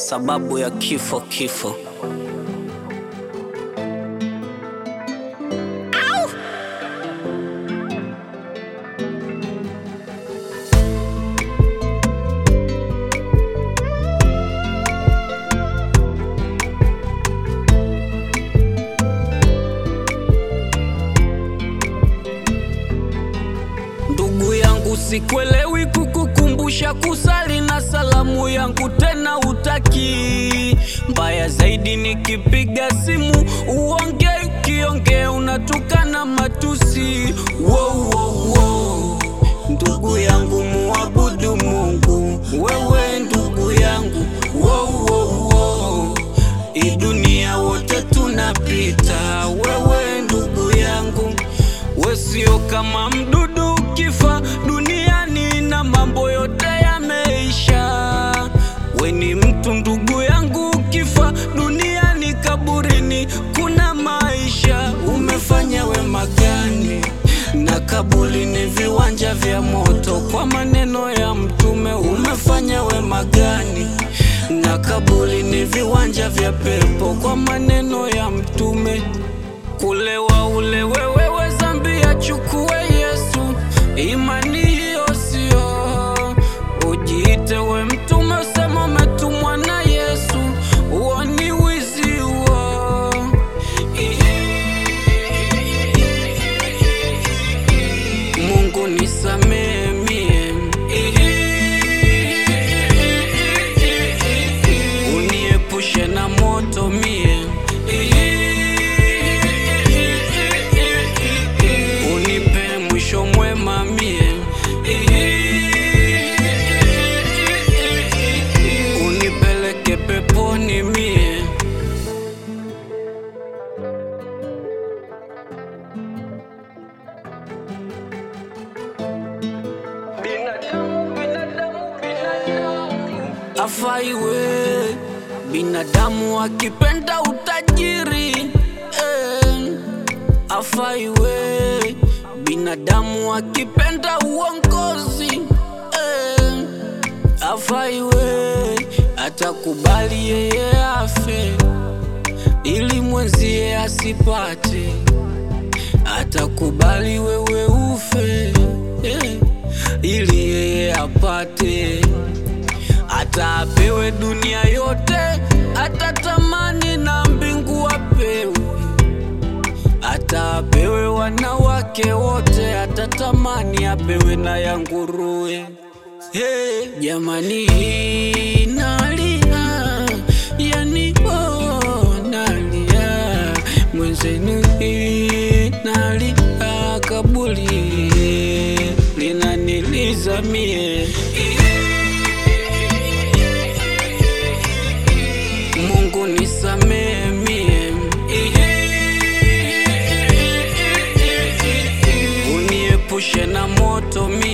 sababu ya kifo kifo. Ndugu yangu, sikwelewi kukukumbusha kusali na salamu yangu tena utaki. Mbaya zaidi nikipiga simu uonge, ukiongea unatukana matusi. Wow, wow, wow. Ndugu yangu muabudu Mungu, wewe ndugu yangu. Wow, wow, wow. Hii dunia wote tunapita, wewe ndugu yangu we sio kama mdudu ukifa duniani na mambo yote yameisha. We ni mtu ndugu yangu, ukifa duniani kaburini kuna maisha. Umefanya wema gani? Na kaburi ni viwanja vya moto, kwa maneno ya Mtume. Umefanya wema gani? Na kaburi ni viwanja vya pepo, kwa maneno ya Mtume. Kulewa ule wewe zambi achukue Yesu, imani hiyo sio. Ujiite we mtume, usema umetumwa na Yesu, uo ni wizi huo. Mungu nisamehe mie, uniepushe na moto mie, unipe mwisho mwema mie, unipeleke peponi mie. Binadamu, binadamu, binadamu afaiwe binadamu akipenda utajiri eh, afaiwe binadamu akipenda uongozi eh, afaiwe atakubali yeye afe ili mwenzie asipate atakubali wewe ufe eh, ili yeye apate hata apewe dunia yote, atatamani na mbingu apewe, hata apewe wanawake wote, atatamani apewe na ya nguruwe. Hey, jamani hii nalia, yani oh, nalia mwenzenu hii nalia, kabuli linaniliza mie Mungu nisamehe mie, uniepushe na moto mie.